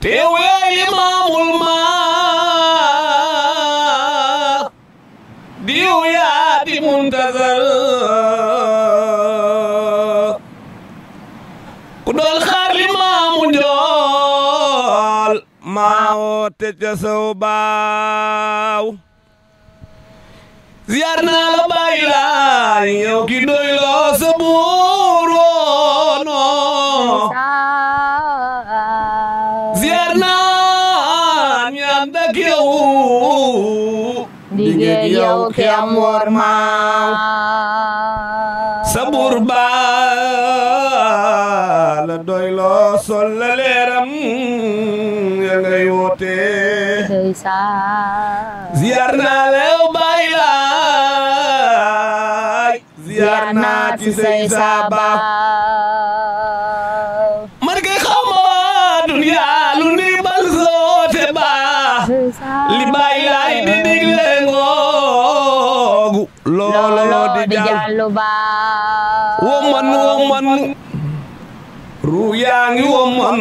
teew yaay imaamul maa diw yaa di muntazar ku doon xaar li maamu njool maa woote ca sow baaw ziyaar naa la bàyyi laay yow ki doy loo sa buur woono ziyaar naa ñaan dak yow diggeeg yow ki am wor maaw sa buur baa la doy loo sol la leeram ya ngay woote ziyaar naa la yow bàyyi laay ziyaar naa ci say saaba man kay xaw ma waa duniyaa lu ni bal soote baa li bàyyi laay di digle ngoogu looloo di jàll wo man wo man ru yaa ngi wo man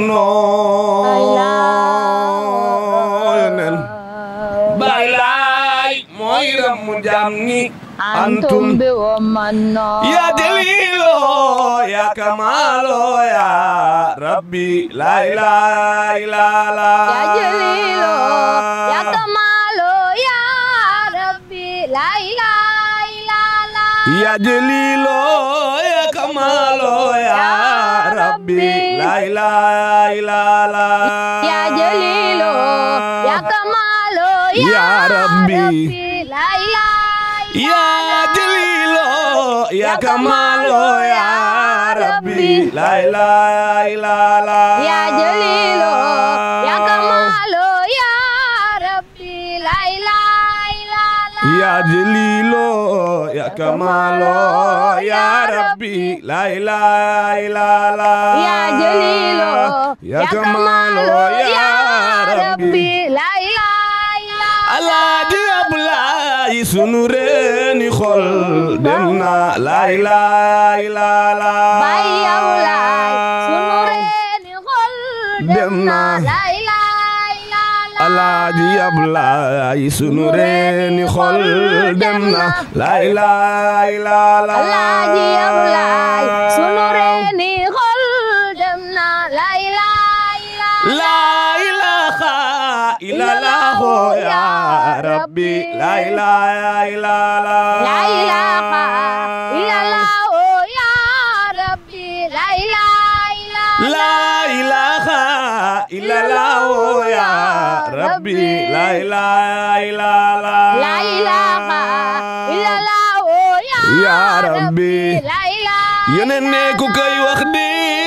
nooyonen bàyyi laay mooy rammu jàmm ni antum bi womanno ya daliilo ya kamaalo ya rabbi la ilaha illa la ya jalilo ya kamalo ya rabbi la ilaha illallah ya daliilo ya kamaalo ya rabbi la ilaha illa la ya jalilo ya kamalo ya Ya Rabbi. la ilaha ya daliilo ya kamaalo ya rabbi la ilaha illa la ya jalilo ya kamalo ya rabbi la ilaha illallah Ya Jalilo ya Kamalo ya Rabbi la ilaha illallah Ya Jalilo ya Kamalo ya Rabbi la ilaha illallah Alaaji Ablaay sunu reeni xol dem na la ilaha illallah Baay Ablaay sunu reeni xol dem na la ilaha illallah Alaaji Ablaay sunu reeni xol dem na la ilaha illallah Alaaji Ablaay sunu reeni xol dem na la ilaha illallah La ilaha illallah ya Rabbi la ilaha illallah La ilaha illallah oh ya Rabbi la ilaha illallah La ilaha illallah ya Rabbi la ilaha illallah La ilaha illallah oh ya Ya Rabbi la ilaha yeneen ne ku koy wax di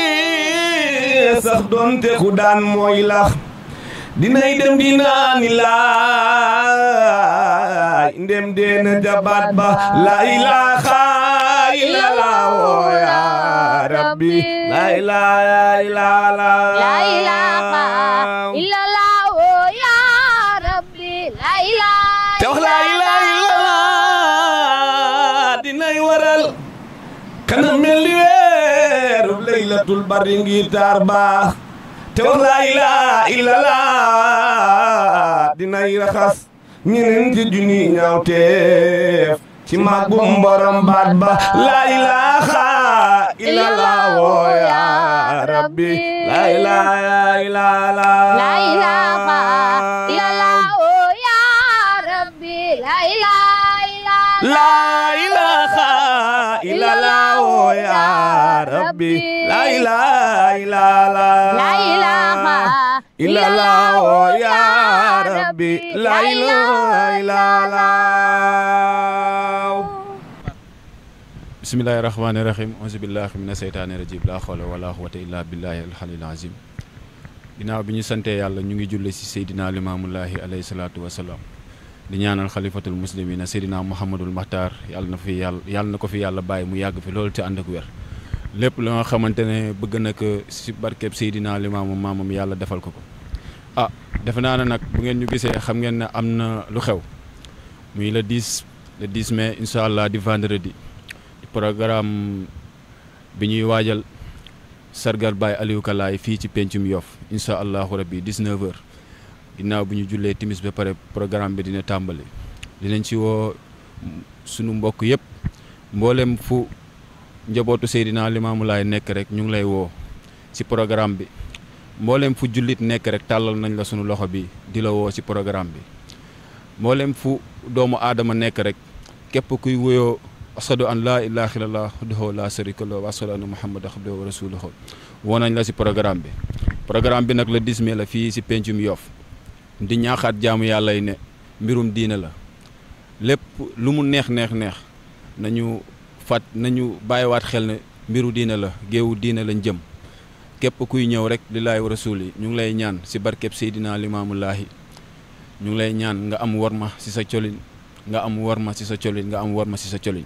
sax doonte ku daan mooy lax dinay dem dinaani laay ndem deena jabaat ba la ilaha illallah oh ya rabbi la ilaha illallah La ilaha illallah oh ya Rabbi la ilaha te wax la ilaha illallah dinay waral kana mel ni weeru laylatul bari ngi taar baax te wax la ilaha illallah dinay raxas ñeneen ci junni ñaaw teef ci màggum borom baat ba la ilaha illallah woo ya rabbi la ilaha illallah La ilaha illallah oh ya Rabbi la ilaha illallah La ilaha illallah oh ya Rabbi La ilaha illallah La ilaha illallah oh ya Rabbi La ilaha illallah bismillahi rahmaani rahim auzu billahi mina seytaani rajim laa xawla wala quwwata illa billahi alxalil azim ginnaaw bi ñu santee yàlla ñu ngi julle si seydina limaamullahi alayhi salaatu wasalaam di ñaanal xalifatul muslimina seydina muhammadul maxtaar yàlla na fi yàlla yàlla na ko fi yàlla bàyyi mu yàgg fi loolu te ànd ak wér lépp la nga xamante ne bëgg na ko si barkeb seydina limaamu maamam yàlla defal ko ko ah defe naa ne nag bu ngeen ñu gisee xam ngeen ne am na lu xew muy le 10 le 10 mai incha allah di vendredi di programme bi ñuy waajal sargal Baye Aliou Kalaay fii ci pencum Yoff incha allahu rabbi 19h ginnaaw bu ñu jullee timis ba pare programme bi dina tàmbali dinañ ci woo sunu mbokk yëpp mboolem fu njabootu Seydina Limaamu Laay nekk rek ñu ngi lay woo ci programme bi mboolem fu jullit nekk rek tàllal nañ la sunu loxo bi di la woo ci programme bi mboolem fu doomu aadama nekk rek képp kuy wuyoo ashadu an laa ilaaha illallah wahdahu laa sharika lahu wa ashadu anna muhammadan abduhu wa rasuluhu woo nañ la ci programme bi programme bi nag le 10 mai la fii ci pencum Yoff di ñaaxaat jaamu yàlla yi ne mbirum diine la lépp lu mu neex neex neex nañu fat nañu bàyyiwaat xel ne mbiru diine la géewu diine lañ jëm képp kuy ñëw rek lillaahi wa rasul yi ñu ngi lay ñaan ci barkeb Seydina Limaamullaahi ñu ngi lay ñaan nga am warma ci sa colin nga am warma ci sa colin nga am warma ci sa colin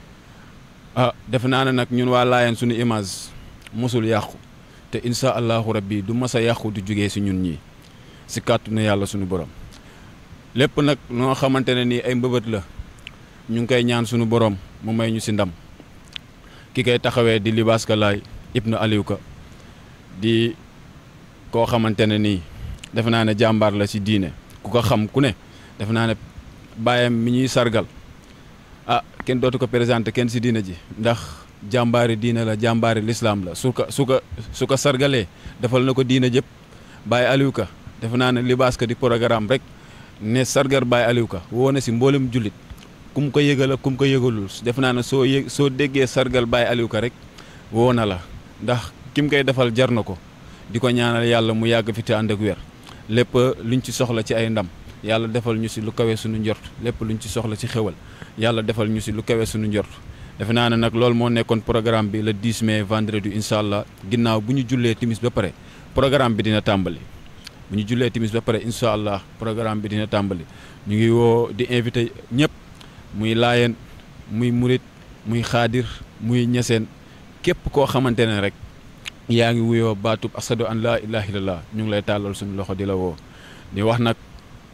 ah defe naa ne nag ñun waa Laayeen suñu image mosul yàqu te insha allahu rabbi du mas a yàqu du jugee ci ñun ñii ci kàttanu yàlla suñu borom lépp nag noo xamante ne nii ay mbëbët la ñu ngi koy ñaan suñu borom mu may ñu ci ndam ki koy taxawee di Libaas Kalaay ibnu Aliou Ka di koo xamante ne nii defe naa ne jàmbaar la ci diine ku ko xam ku ne defe naa ne bàyyam mi ñuy sargal ah kenn dootu ko présenté kenn ci diine ji ndax jàmbaari diine la jàmbaari lislaam la su ko su ko su ko sargalee defal na ko diine jëpp Baye Aliou Ka defe naa ne Libaas Ka di programme rek ne sargar Baye Aliou Ka woo na ci mboolem jullit kum ko yëgal ak kum ko yëgalul defe naa ne soo yëg soo déggee sargal Baye Aliou Ka rek woo na la ndax kim koy defal jar na ko di ko ñaanal yàlla mu yàgg fi te ànd ak wér lépp luñ ci soxla ci ay ndam yàlla defal ñu ci lu kawe suñu njort lépp luñ ci soxla ci xewal yàlla defal ñu ci lu kawe suñu njort defe naa ne nag loolu moo nekkoon programme bi le 10 mai vendredi incha allah ginnaaw bu ñu jullee timis ba pare programme bi dina tàmbali bu ñu jullee timis ba pare incha allah programme bi dina tàmbali ñu ngi woo di invité ñëpp muy laayeen muy murit muy xaadir muy ñeseen képp koo xamante ne rek yaa ngi wuyoo baatub asadu an laa ilaha illallah ñu ngi lay tàllal suñu loxo di la woo di wax nag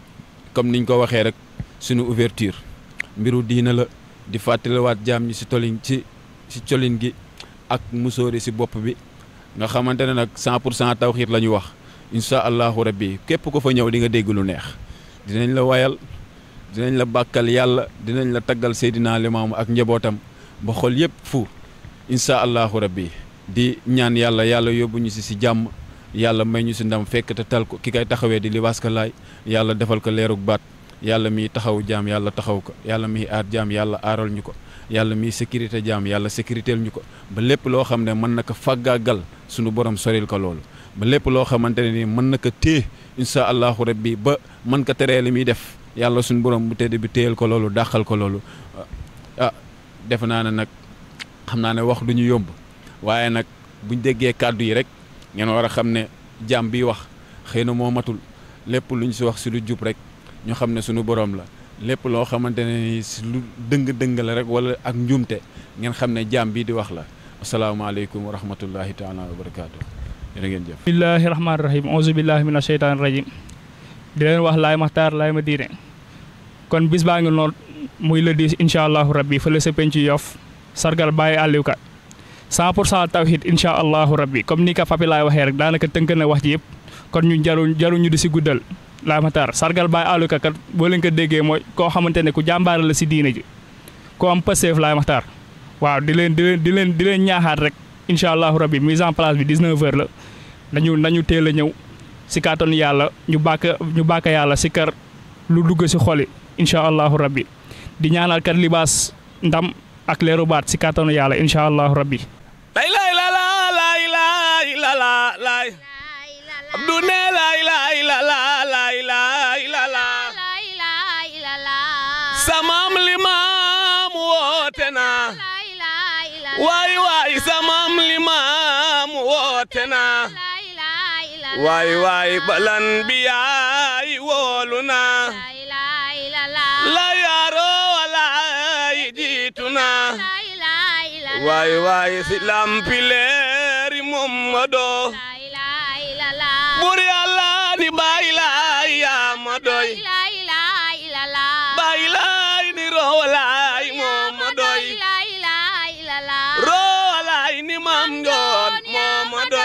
comme niñ ko waxee rek suñu ouverture mbiru diina la di fàttaliwaat jaam ñi ci tolin ci ci colin gi ak musóori ci bopp bi nga xamante ne nag 100 pour cent tawxiit la ñu wax incha allahu rabbi képp ko fa ñëw di nga dégg lu neex dinañ la wayal dinañ la bàkkal yàlla dinañ la taggal Seydina Limaamu ak njabootam ba xol yëpp fu incha allahu rabbi di ñaan yàlla yàlla yóbbu ñu si si jàmm yàlla may ñu si ndam fekk te tal ko ki kay taxawee di Libaas Kalaay yàlla defal ko leerug baat yàlla miy taxaw jaam yàlla taxaw ko yàlla miy aar jaam yàlla aaral ñu ko yàlla miy sécurité jaam yàlla sécuritéel ñu ko ba lépp loo xam ne mën na ko fàggaagal suñu borom soril ko loolu ba lépp loo xamante ne nii mën na ko téye incha allahu rabbi ba mën ko teree li muy def yàlla suñu borom bu tedd bi téyel ko loolu dàqal ko loolu ah defe naa ne nag xam naa ne wax du ñu yomb waaye nag buñ déggee kàddu yi rek ngeen war a xam ne jaam bi wax xëy na moo matul lépp luñ si wax si lu jub rek ñu xam ne suñu borom la lépp loo xamante ne ni si lu dëng-dëng la rek wala ak njuumte ngeen xam ne jaam bii di wax la asalaamaaleykum wa rahmatullahi taala wa barakaatu jërë ngeen jëf bismillahi rahmaani rahim auzu billahi mina sheytaani rajim di leen wax laay maxtaar laay ma diine kon bis baa ngi noonu muy le 10 incha allahu rabbi fële sa penc Yoff sargal Baye Aliou Ka 100 pour cent tawhid incha allahu rabbi comme ni ka papi laay waxee rek daanaka tënk na wax ji yëpp kon ñu jaru jaruñu di si guddal laay maxtaar sargal Baye Aliou Ka kat boo leen ko déggee mooy koo xamante ne ku jàmbaare la si diine ji ku am pëseef laay maxtaar waaw di leen di leen di leen di leen ñaaxaat rek incha allahu rabbi mise en place bi 19 heures la nañu nañu teel a ñëw si kàttanu yàlla ñu bàkk ñu bàkk yàlla si kër lu dugg si xoli incha allahu rabbi di ñaanal kat libaas ndam ak leeru baat si kàttanu yàlla incha allahu rabbi lay lay la la lay lay la la lay abdu ne lay lay la la lay lay la la samam limaam woote na waay waay samam limaam woote na waay waay balan biyaay woolu na la yaaro walaay jiitu na waay waay si lampileeri Mamadu bur yàlla ni baay laay yaa ma doy baay laay ni roo laay moo ma doy roo laay ni mam njoon moo ma doy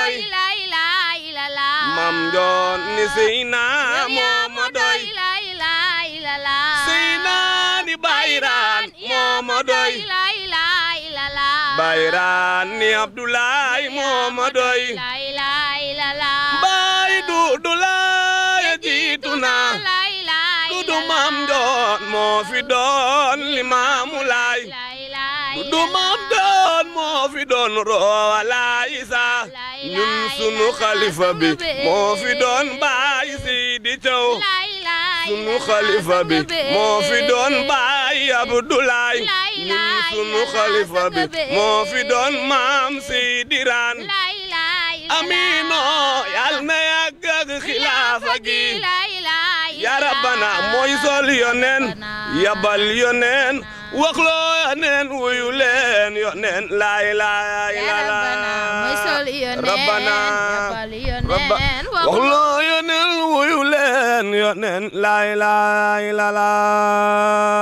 ni Seyna moo ma doy la ilaha illallah Seyna ni Bayraan moo ma doy la ilaha illallah Bayraan ni Abdoulaye moo ma doy la ilaha illallah Baay Dudu Laay jiitu na la ilaha Dudu Maam Doon moo fi doon Limaamu Laay la ilaha Dudu Maam Doon moo fi doon Roowa Laay Isa ñun sunu xalifa bi moo fi doon Baay Sidi Thiaw la ilaha sunu xalifa bi moo fi doon Baay Abdoulaye La ñun ilaha sunu illallah, xalifa bi bébé. moo fi doon Maam Sidi Raan la ilaha illallah Amino yal na yàgg ak xilaafa gi la ilaha ya rabbana mooy sol yonen yabal yonen waxloo yonen wuyu leen yonen la ilaha illallah mooy sol yonen rabbana yabal yonen rabba waxloo yonen wuyu leen yonen la ilaha illallah